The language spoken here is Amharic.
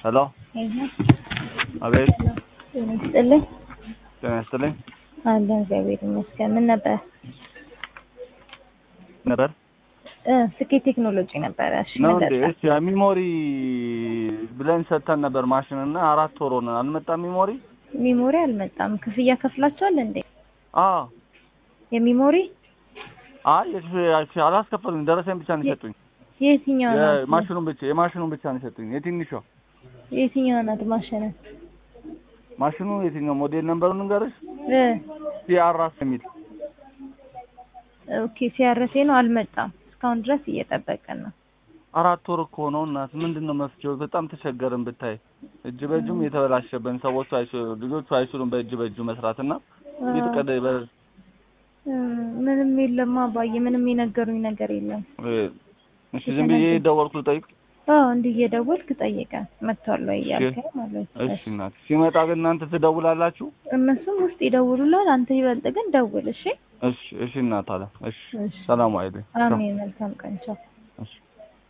ሄሎ አቤት ጤና ይስጥልኝ። ጤና ይስጥልኝ አለን እግዚአብሔር ይመስገን። ምን ነበር? ነበር እ ስኬት ቴክኖሎጂ ነበረ። እሺ ነው ምን እንዴ? ነበር? እሺ ሚሞሪ ብለን ሰጥተን ነበር ማሽን እና አራት ወር ሆነን አልመጣም ሚሞሪ። ሚሞሪ አልመጣም። ክፍያ ከፍላችኋል እንዴ? አዎ የሚሞሪ አይ እሺ፣ አላስከፈሉኝ ደረሰኝ ብቻ ነው የሰጡኝ። የትኛው ናት? የማሽኑን ብቻ የማሽኑን ብቻ ነው የሰጡኝ። የትንሿ የትኛው ናት ማሽን? ማሽኑ የትኛው ሞዴል ነምበሩን ንገርሽ? እ ሲአራስ የሚል ኦኬ ሲያረሴ ነው አልመጣም። እስካሁን ድረስ እየጠበቅን ነው። አራት ወር እኮ ነው እናት። ምንድን ነው መፍትሄው? በጣም ተቸገርን ብታይ። እጅ በእጁም የተበላሸብን ሰዎቹ አይችሉ ልጆቹ አይችሉም በእጅ በእጁ መስራት እና ይጥቀደ እ ምንም የለም አባዬ፣ ምንም የነገሩኝ ነገር የለም። እሺ ዝም ብዬ ደወልኩ ልጠይቅ። አዎ እንዲህ እየደወልክ ጠይቀን መጥቷል ወይ እያልከኝ ማለት ነው። እሺ እናት ሲመጣ ግን እናንተ ትደውላላችሁ? እነሱም ውስጥ ይደውሉላል። አንተ ይበልጥ ግን ደውል እሺ። እሺ እሺ እናት አለ። እሺ እሺ ሰላም አይደል? አሜን። መልካም ቀን ቻው። እሺ